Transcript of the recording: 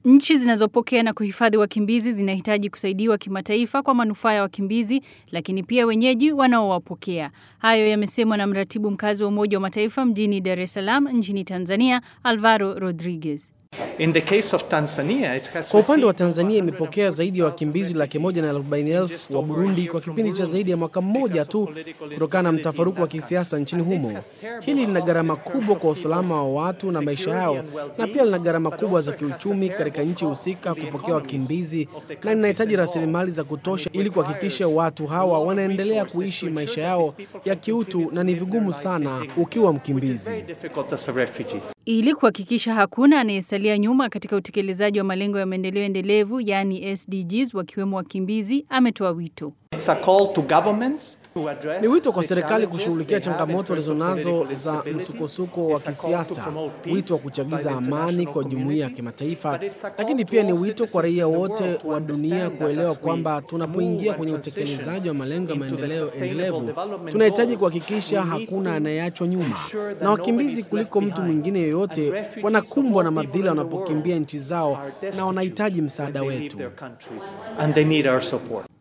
Nchi zinazopokea na kuhifadhi wakimbizi zinahitaji kusaidiwa kimataifa kwa manufaa ya wakimbizi, lakini pia wenyeji wanaowapokea. Hayo yamesemwa na mratibu mkazi wa Umoja wa Mataifa mjini Dar es Salaam nchini Tanzania, Alvaro Rodriguez. In the case of Tanzania, it has Kwa upande wa received Tanzania imepokea zaidi ya wakimbizi laki moja na arobaini elfu wa Burundi kwa kipindi cha zaidi ya mwaka mmoja tu kutokana na mtafaruku wa kisiasa nchini humo. Hili lina gharama kubwa kwa usalama wa watu na maisha yao, na pia lina gharama kubwa za kiuchumi katika nchi husika kupokea wakimbizi, na linahitaji rasilimali za kutosha ili kuhakikisha watu hawa wanaendelea kuishi maisha yao ya kiutu, na ni vigumu sana ukiwa mkimbizi. very difficult as a refugee. Ili kuhakikisha hakuna anayesalia nyuma katika utekelezaji wa malengo ya maendeleo endelevu yaani SDGs, wakiwemo wakimbizi, ametoa wito. It's a call to governments to address Ni wito kwa the serikali challenges kushughulikia they have in changamoto terms of walizonazo political za instability. msukosuko wa It's a call to kisiasa, promote peace wito wa by kuchagiza the amani international kwa jumuiya ya community. kimataifa, But it's a call lakini to pia ni all wito kwa citizens in raia the wote world to wa dunia understand that kuelewa as we kwamba tunapoingia move kwenye and transition utekelezaji wa malengo ya into the maendeleo sustainable endelevu, development tunahitaji goals, kuhakikisha we need hakuna to anayeachwa nyuma, ensure that na wakimbizi nobody is kuliko left mtu behind. mwingine And yoyote refugees wanakumbwa of na all people madhila in the wanapokimbia world nchi zao are na destitute wanahitaji when msaada they leave wetu. their countries, and they need our support.